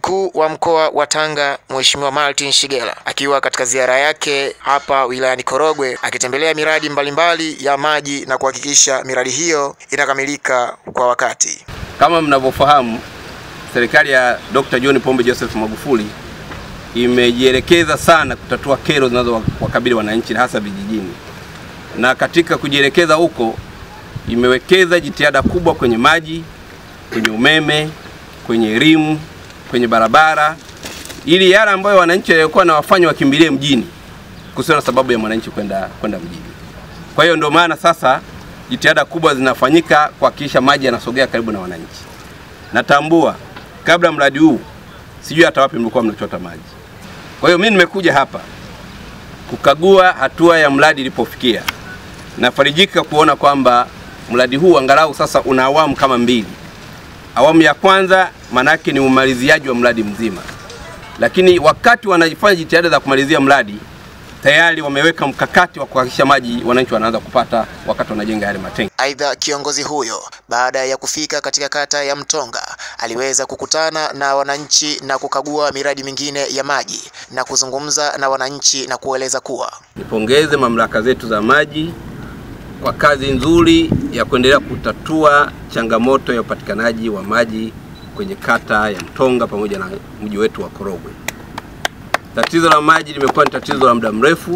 Mkuu wa mkoa wa Tanga Mheshimiwa Martin Shigela akiwa katika ziara yake hapa wilayani Korogwe akitembelea miradi mbalimbali mbali ya maji na kuhakikisha miradi hiyo inakamilika kwa wakati. Kama mnavyofahamu, serikali ya Dr. John Pombe Joseph Magufuli imejielekeza sana kutatua kero zinazowakabili wananchi hasa vijijini, na katika kujielekeza huko imewekeza jitihada kubwa kwenye maji, kwenye umeme, kwenye elimu, kwenye barabara, ili yale ambayo wananchi walikuwa na wafanya wakimbilie mjini, kusiwe na sababu ya mwananchi kwenda kwenda mjini. Kwa hiyo ndio maana sasa jitihada kubwa zinafanyika kuhakikisha maji yanasogea karibu na wananchi. Natambua kabla mradi huu sijui hata wapi mlikuwa mnachota maji. Kwa hiyo mimi nimekuja hapa kukagua hatua ya mradi ilipofikia. Nafarijika kuona kwamba mradi huu angalau sasa una awamu kama mbili. Awamu ya kwanza manake ni umaliziaji wa mradi mzima, lakini wakati wanafanya jitihada za kumalizia mradi tayari wameweka mkakati wa kuhakikisha maji wananchi wanaanza kupata wakati wanajenga yale matenki. Aidha, kiongozi huyo baada ya kufika katika kata ya Mtonga aliweza kukutana na wananchi na kukagua miradi mingine ya maji na kuzungumza na wananchi na kueleza kuwa nipongeze mamlaka zetu za maji kwa kazi nzuri ya kuendelea kutatua changamoto ya upatikanaji wa maji kwenye kata ya Mtonga pamoja na mji wetu wa Korogwe. Tatizo la maji limekuwa ni tatizo la muda mrefu,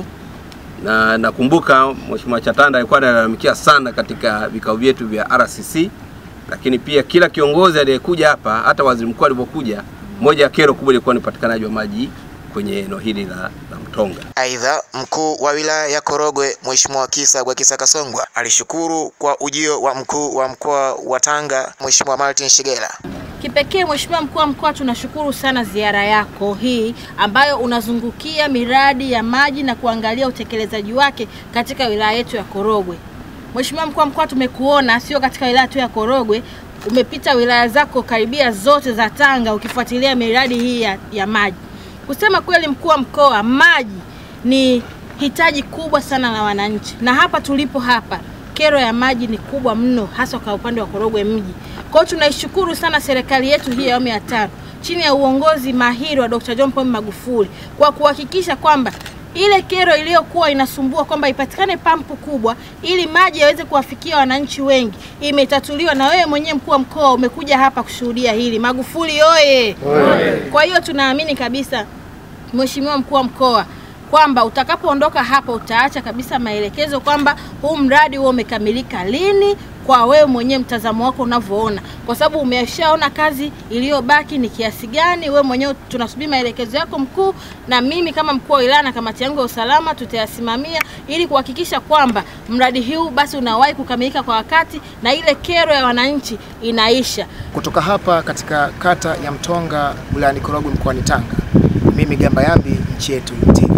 na nakumbuka Mheshimiwa Chatanda alikuwa analalamikia sana katika vikao vyetu vya RCC, lakini pia kila kiongozi aliyekuja hapa, hata waziri mkuu alipokuja, moja ya kero kubwa ilikuwa ni upatikanaji wa maji kwenye eneo hili la, la Mtonga. Aidha, mkuu wa wilaya ya Korogwe Mheshimiwa Kisa Gwakisa Kasongwa alishukuru kwa ujio wa mkuu wa mkoa wa Tanga Mheshimiwa Martin Shigela. Kipekee Mheshimiwa mkuu wa mkoa, tunashukuru sana ziara yako hii ambayo unazungukia miradi ya maji na kuangalia utekelezaji wake katika wilaya yetu ya Korogwe. Mheshimiwa mkuu wa mkoa, tumekuona sio katika wilaya tu ya Korogwe, umepita wilaya zako karibia zote za Tanga ukifuatilia miradi hii ya, ya maji. Kusema kweli, mkuu wa mkoa, maji ni hitaji kubwa sana la wananchi, na hapa tulipo hapa kero ya maji ni kubwa mno, hasa kwa upande wa Korogwe mji. Kwa hiyo tunaishukuru sana serikali yetu hii ya awamu ya tano chini ya uongozi mahiri wa Dr. John Pombe Magufuli kwa kuhakikisha kwamba ile kero iliyokuwa inasumbua kwamba ipatikane pampu kubwa ili maji yaweze kuwafikia wananchi wengi imetatuliwa, na wewe mwenyewe mkuu wa mkoa umekuja hapa kushuhudia hili. Magufuli oye! Kwa hiyo tunaamini kabisa Mheshimiwa mkuu wa mkoa kwamba utakapoondoka hapa utaacha kabisa maelekezo kwamba huu mradi huo umekamilika lini, kwa wewe mwenyewe mtazamo wako unavyoona, kwa sababu umeshaona kazi iliyobaki ni kiasi gani. Wewe mwenyewe tunasubiri maelekezo yako mkuu, na mimi kama mkuu wa wilaya na kamati yangu ya usalama tutayasimamia ili kuhakikisha kwamba mradi huu basi unawahi kukamilika kwa wakati na ile kero ya wananchi inaisha. Kutoka hapa katika kata ya Mtonga wilayani Korogwe mkoani Tanga, mimi Gamba Yambi, nchi yetu TV.